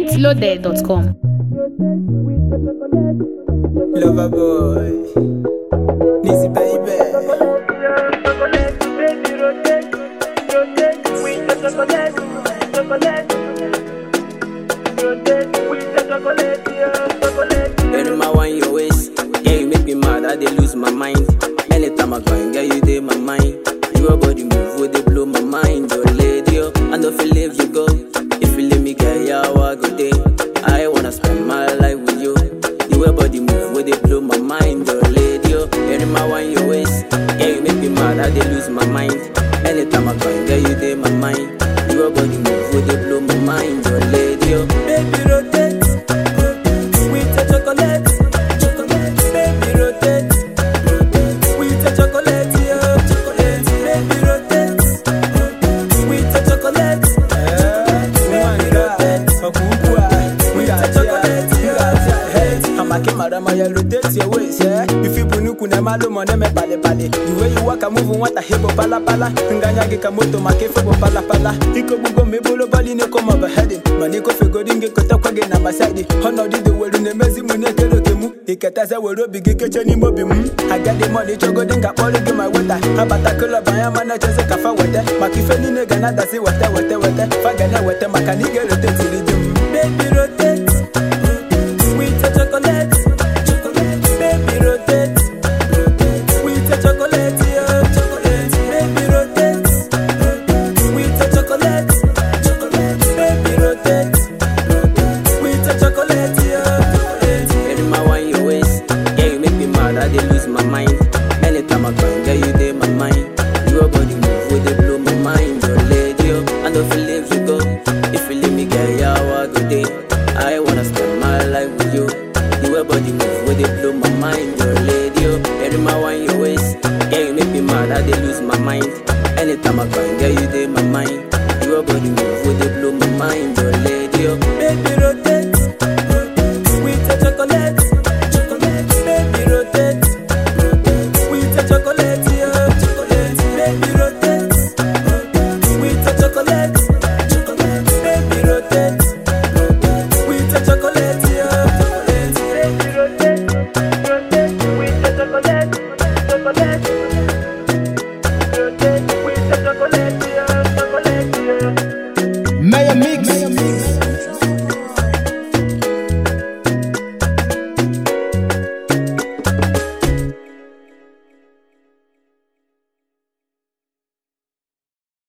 mintloaded.com. Lover boy, Nizzy baby. Any my wine your waist, yeah you make me mad, I dey lose my mind. Anytime I go and get you dey my mind. Your body move, would they blow my mind, your lady, oh. I know if you leave you go, if you leave me, girl, yeah, I go day. I wanna spend my life with you. Your body move, would they blow my mind, your lady, oh. Any my wine your waist, yeah you make me mad, I dey lose my mind. Anytime I go and get you dey my mind. Your body move, would they blow my mind, your lady, oh. Baby rotate, rotate, sweet as chocolate, chocolate. Baby rotate, rotate, sweet as chocolate, yeah, chocolate. Baby rotate, rotate, sweet as chocolate, chocolate. Baby rotate, Sweet as chocolate, yeah. Amake marama ya rotate your waist, yeah. If you bunuku na malo mone me pale pale. The way you walk and move, want a hebo pala pala. Nganya ge kamoto make febo pala pala. Iko bugo me bolo bali ne come overheading. Mani ko fego dinge kota kwage na maside. Hono di the word ne mezi mu ne kero ke mu. Iketa se wero bigi keche ni mobi mu. I got the money chogo dinga polo ge my water. Abata kula baya mana chese kafa wete. Makife ni ne gana dasi wete wete wete. Fagane wete makani ge rotate tiri